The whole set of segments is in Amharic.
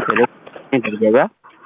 ቴሌ ገበያ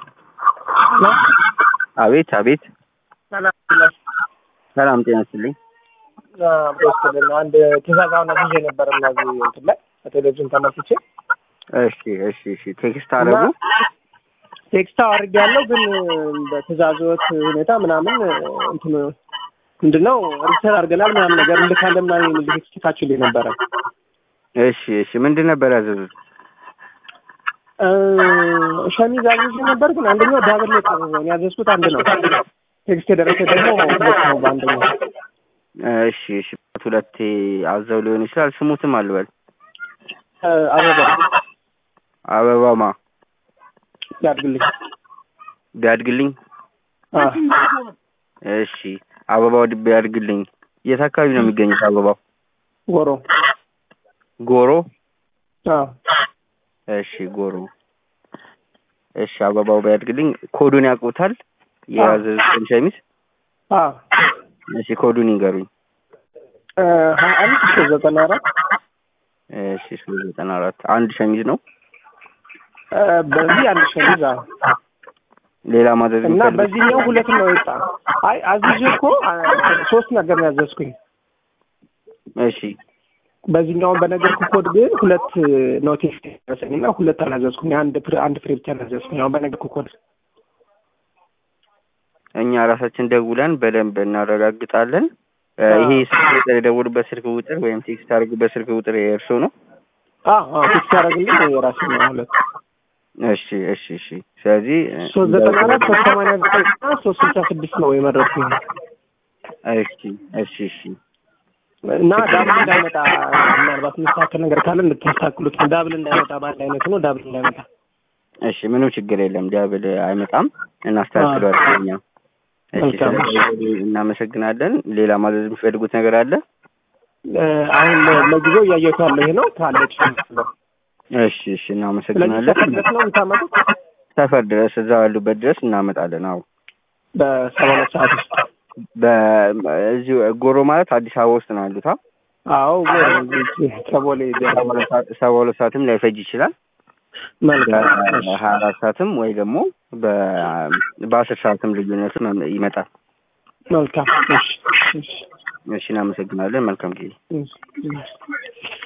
አቤት አቤት ሰላም ሰላም ጤና ይስጥልኝ ብስልና አንድ ትእዛዝ አሁን አግዤ ነበር እነዚህ እንትን ላይ በቴሌቪዥን ተመልክቼ እሺ እሺ እሺ ቴክስት አደረጉ ቴክስት አድርግ ያለው ግን በትእዛዞት ሁኔታ ምናምን እንትን ምንድነው ሪሰር አድርገናል ምናምን ነገር እንልካለን ምናምን የሚል ቴክስት ልካችሁልኝ ነበረ። እሺ እሺ ምንድን ነበር ያዘዙት እ ሸሚዝ አዝዤ ነበር ግን አንደኛው ዳብል ነው የቀረበው። ያዘዝኩት አንድ ነው። ቴክስት የደረሰ ደግሞ ሁለት ነው በአንደኛው። እሺ እሺ ሁለቴ አዘው ሊሆን ይችላል ስሙትም አልበል እ አበባ አበባማ ያድግልኝ። ቢያድግልኝ አ እሺ አበባው ድ- ቢያድግልኝ የት አካባቢ ነው የሚገኙት አበባው ጎሮ ጎሮ አ እሺ ጎሮ እሺ አበባው ቢያድግልኝ ኮዱን ያውቁታል የያዘዙትን ሸሚዝ አ እሺ ኮዱን ይንገሩኝ እ ሀያ አንድ ሶስት ዘጠና አራት እሺ ሶስት ዘጠና አራት አንድ ሸሚዝ ነው እ በዚህ አንድ ሸሚዝ አ ሌላ ማዘዝ እና የሚፈልጉት? በዚህኛው ሁለት ነው የወጣ። አይ አዝዤ እኮ አ፣ ሶስት ነገር ነው ያዘዝኩኝ። እሺ በዚህኛውን በነገርኩ ኮድ ግን ሁለት ነው ቴክስት ደረሰኝ እና ሁለት አላዘዝኩኝ። አንድ ፍሬ አንድ ፍሬ ብቻ አላዘዝኩኝ። አሁን በነገርኩ ኮድ እኛ ራሳችን ደውለን በደንብ እናረጋግጣለን እ አዎ። ይሄ ስልክ ቁጥር የደውሉበት ስልክ ቁጥር ወይም ቴክስት ያደርጉበት ስልክ ቁጥር የእርሶ ነው አ አ ቴክስት ያደረግልኝ የራሴ ነው ሁለት እሺ እሺ እሺ ስለዚህ እ ሶስት ዘጠና አራት ሶስት ሰማንያ ዘጠኝ እና ሶስት ስልሳ ስድስት ነው የመረጥኩኝ እሺ እሺ እሺ እና ዳብል እንዳይመጣ ምናልባት የሚስተካከል ነገር ካለ እንድታስተካክሉት ነው። ዳብል እንዳይመጣ በአንድ አይነት ነው። ዳብል እንዳይመጣ እሺ ምንም ችግር የለም ዳብል አይመጣም እናስተካክለዋለን እኛ እሺ መልካም። ስለዚህ እናመሰግናለን ሌላ ማዘዝ የሚፈልጉት ነገር አለ እ አሁን ለ- ለጊዜው እያየሁት ያለው ይሄ ነው ካለች ነው እሺ እሺ ስለዚህ እናመሰግናለን ሰፈር ድረስ ነው የምታመጡት ሰፈር ድረስ እዛው ያሉበት ድረስ እናመጣለን አዎ በሰባ ሁለት ሰዓት ውስጥ በዚሁ ጎሮ ማለት አዲስ አበባ ውስጥ ነው ያሉት አ? አዎ ጎሮ እዚህ ከቦሌ ሰባ ሁለት ሰዓት- ሰባ ሁለት ሰዓትም ላይፈጅ ይችላል መልካም እሺ። በሀያ አራት ሰዓትም ወይ ደግሞ በ- በአስር ሰዓትም ልዩነት ይመጣል መልካም እሺ እሺ እሺ እናመሰግናለን መልካም ጊዜ እሺ እሺ